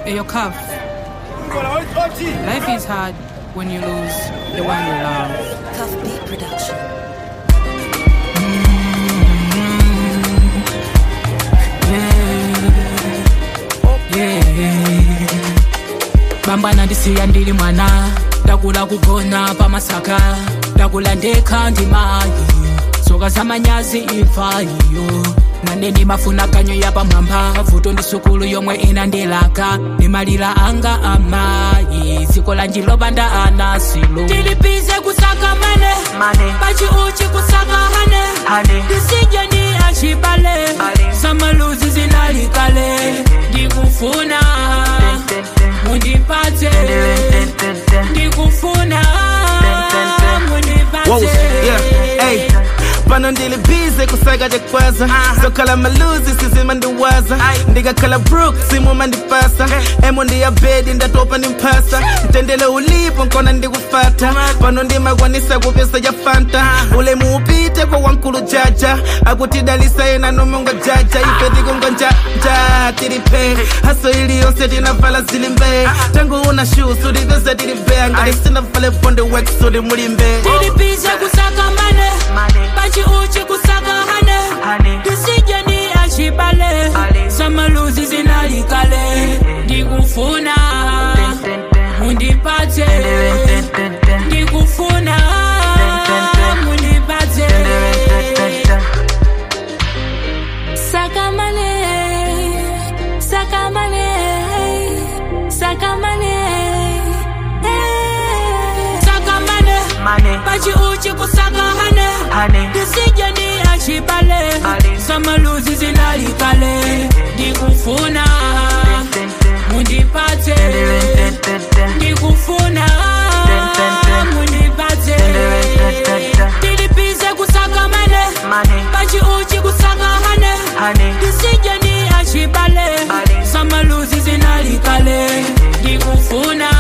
Hey, your cuff. Life is hard when you lose the one you love. Cuff Beat Production. bambwana ndisiya ndili mwana ndakula kugona pamasaka ndakula ndekha ndi mayi soka zamanyazi imfa iyo nane ndimafuna kanyo yapamwamba vuto ndi sukulu yomwe inandilaka ndimalira anga amayi dziko lanji lopanda anasilo tilipize kusaka mane Money. pachiuchi kusaka hane Honey. ndisije ndi achibale Money. samaluzi zinalikale ndikufuna mundipatse ndikufuna Whoa, mundipatse yeah, hey. pano ndili bize kusaka chakwaza zokhala maluzi sizima ndiwaza ndikakhala brook simuma ndipasa emo ndiya bedi ndatopa ndimphasa mtendele ulipo nkona ndikufata pano ndimakwanisa kupesa ya fanta ulemu upite kwa wankulu jaja akutidalisa yena nomonga jaja ife tikungonjanja tilipe haso iliyonse tinavala zilimbe tangu una shoes ulivyoza tilibea ngati sinavale bonde wek suli mulimbe tilipize kusaka mane Money. pachiuchi kusaka hane Honey. ndisije ndi achibale Money. samaluzi zinalikale ndikufuna mundipatse ndikufuna mundipatse Sakamane, sakamane, sakamane. sakamane Money. pachiuchi kusaka hane Honey. ndisije ndi achibale Money. samaluzi zinalikale ndikufuna mundipatse ndikufuna mundipatse tilipize kusaka mane Money. pachiuchi kusaka hane Honey. ndisije ndi achibale Money. samaluzi zinalikale ndikufuna